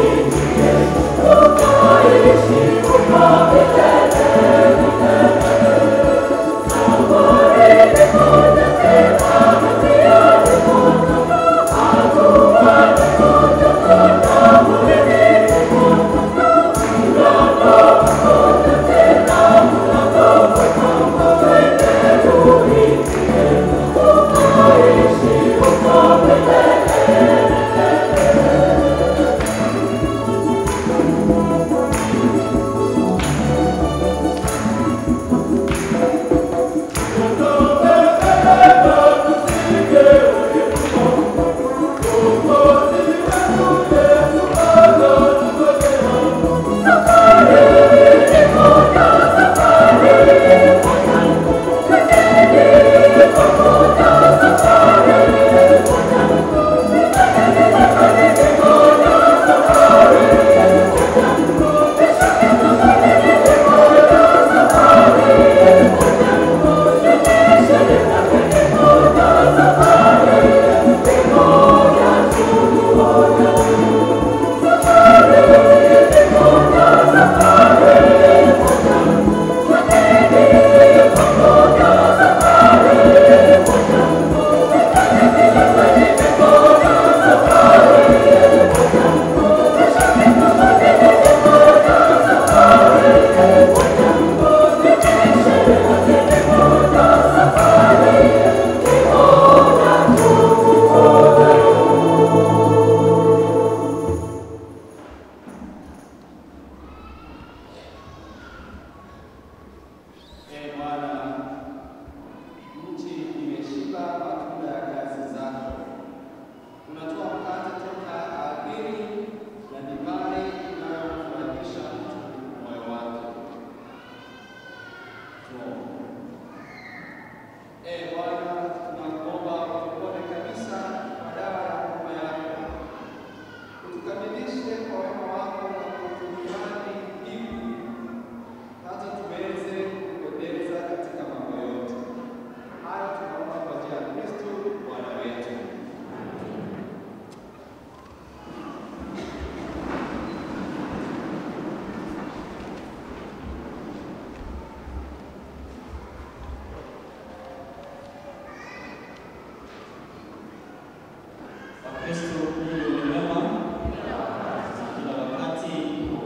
Kristo Mungu ni mwema kila wakati.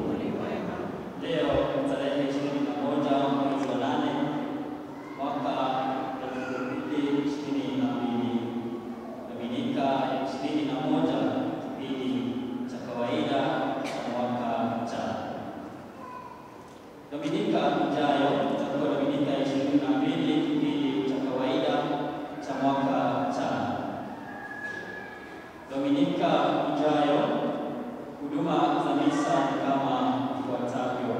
Leo tarehe ishirini na moja mwezi wa nane mwaka elfu mbili ishirini na mbili Dominika ya ishirini na moja kipindi cha kawaida cha mwaka cha Dominika ijayo itakuwa Dominika ya ishirini na mbili kipindi cha kawaida cha mwaka cha Dominika ijayo huduma za misa ni kama ifuatavyo: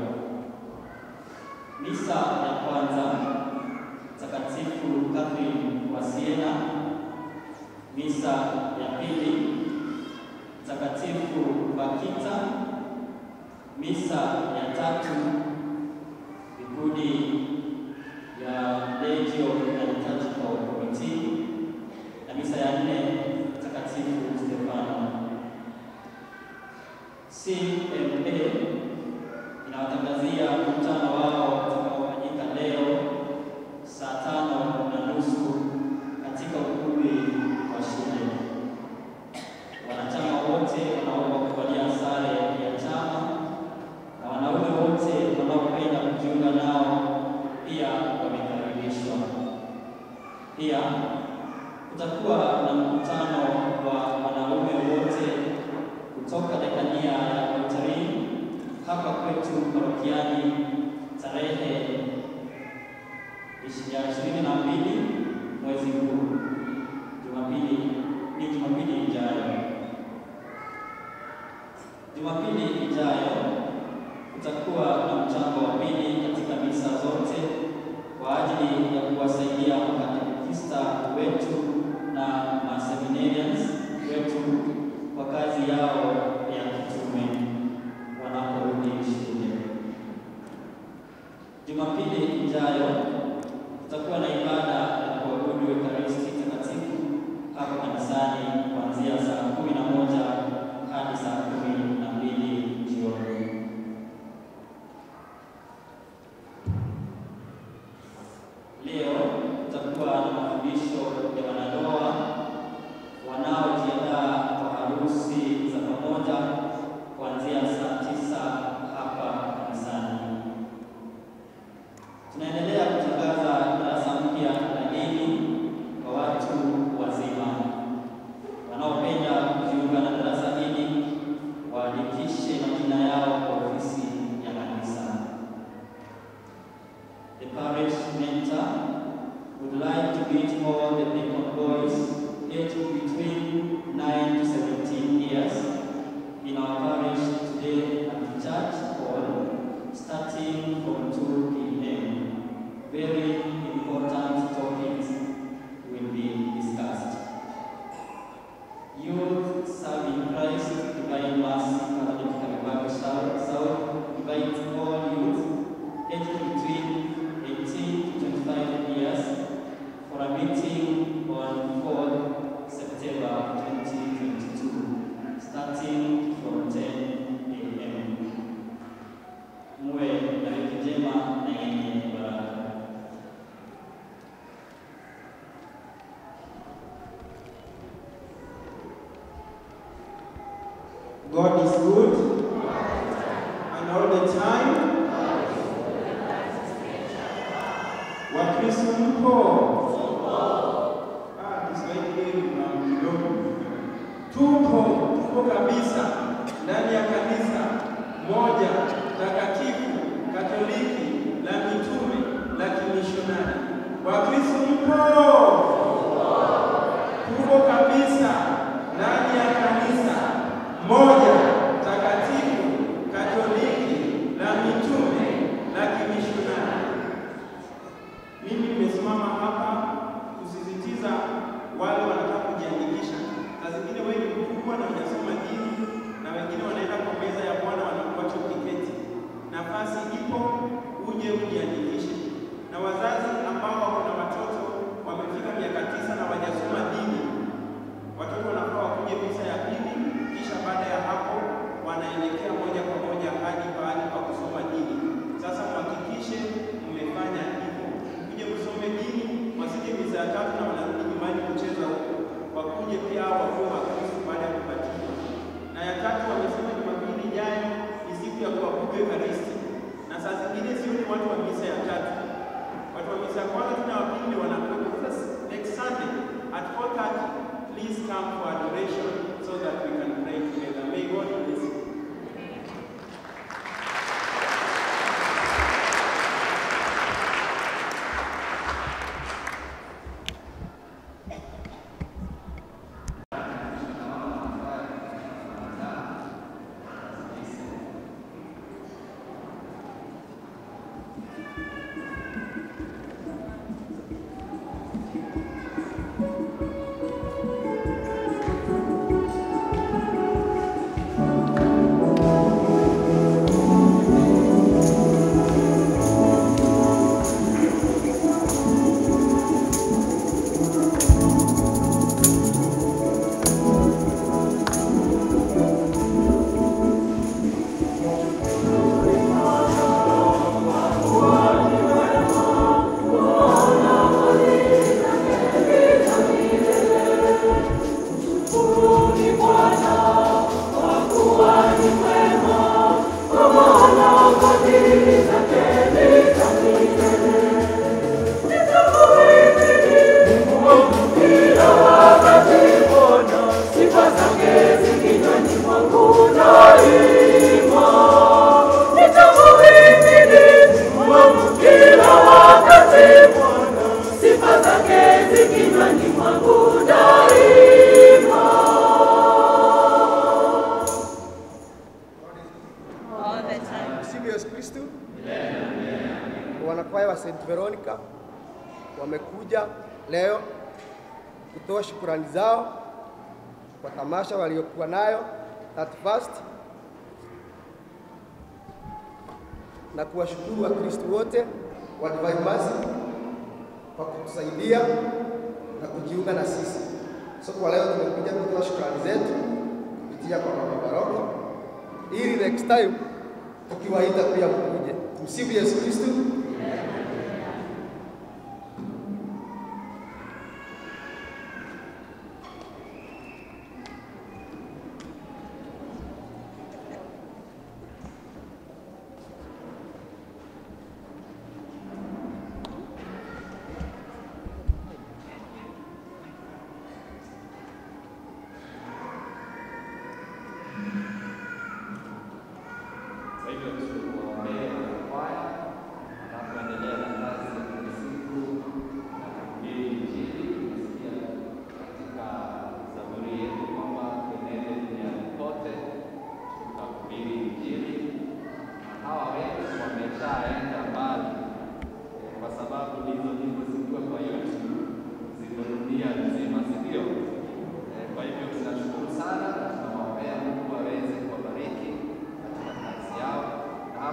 misa ya kwanza Mtakatifu Catherine wa Siena, misa ya pili Mtakatifu Bakita, misa ya tatu vikundi ya Legio na Liturgical Committee na misa ya nne Mtakatifu Stefano. CMA inawatangazia mkutano wao utakaofanyika leo saa tano na nusu katika ukumbi wa shule. Wanachama wote wanaomba kuvalia sare ya chama na wanaume wote wanaopenda kujiunga nao pia wamekaribishwa. Pia kutakuwa na mkutano wa wanaume wote kutoka dekania ya Rotary hapa kwetu parokiani tarehe ya ishirini na mbili mwezi huu, Jumapili ni Jumapili ijayo. Jumapili ijayo kutakuwa na mchango wa pili katika misa zote kwa ajili ya kuwasaidia makatekista wetu na maseminarians wetu kwa kazi yao ya kitume wanaporudi shule. Jumapili ijayo kutakuwa na ibada ya kuabudu Ekaristi Takatifu hapa kanisani kuanzia saa kumi na moja hadi saa kumi na mbili and all the time. Wakristo mpo? Ah, Kiswahili hili kuna kidogo. Tupo, tupo kabisa ndani ya kanisa moja takatifu Katoliki la mitume la kimishonari. Wakristo mpo? Tupo kabisa ndani ya kanisa moja takatifu Katoliki la mitume la kimishonari. Mimi nimesimama hapa kusisitiza wale wanataka kujiandikisha. Saa zingine wewe ni mkubwa na unasoma dini na wengine wanaenda kwa meza ya Bwana wanakuacha ukiketi. Nafasi ipo, uje ujiandikishe. Na wazazi ambao wako na watoto wamefika miaka tisa na wajasoma dini, watoto wanafaa wakuje misa ya pili, kisha baada ya hapo wanaelekea moja kwa moja hadi pahali pa kusoma dini. Sasa mhakikishe mmefanya hivyo, kuje msome dini, wasije misa ya tatu na wanarudi nyumbani kucheza huko, wakuje pia hao wakuwe Wakristo baada ya kubatizwa. Na ya tatu wamesema Jumapili ijayo ni siku ya kuabudu Ekaristi, na saa zingine sio ni watu wa misa ya tatu, watu wa misa ya kwanza tuna wa pili ndio wanakuwepo. Sasa next Sunday at 4:30 please come for adoration so that we can pray together. May God bless you. all the time. Sifu Yesu Kristu. Wanakwaya wa St. Veronica wamekuja leo kutoa shukurani zao kwa tamasha waliokuwa nayo 31st na kuwashukuru Wakristu wote wa Divine Mercy kwa kutusaidia na kujiunga na sisi. So kwa leo tumekuja kutoa shukrani zetu kupitia kwa Mama Baroko ili next time tukiwaita pia mkuje. Msifu Yesu Kristu. Kwa hivyo tuwaombee kwaya wanapoendelea na kazi ya kila siku na kuhubiri Injili. Tumesikia katika zaburi yetu kwamba tuenende duniani kote tukahubiri Injili, na hawa wetu wameshaenda mbali eh, kwa sababu hizo nyimbo zikiwa kwa YouTube ziko dunia nzima, si ndio? Eh, Kwa hivyo tunashukuru sana na tunawaombea Mungu aweze kuwabariki katika kazi yao, na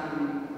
haki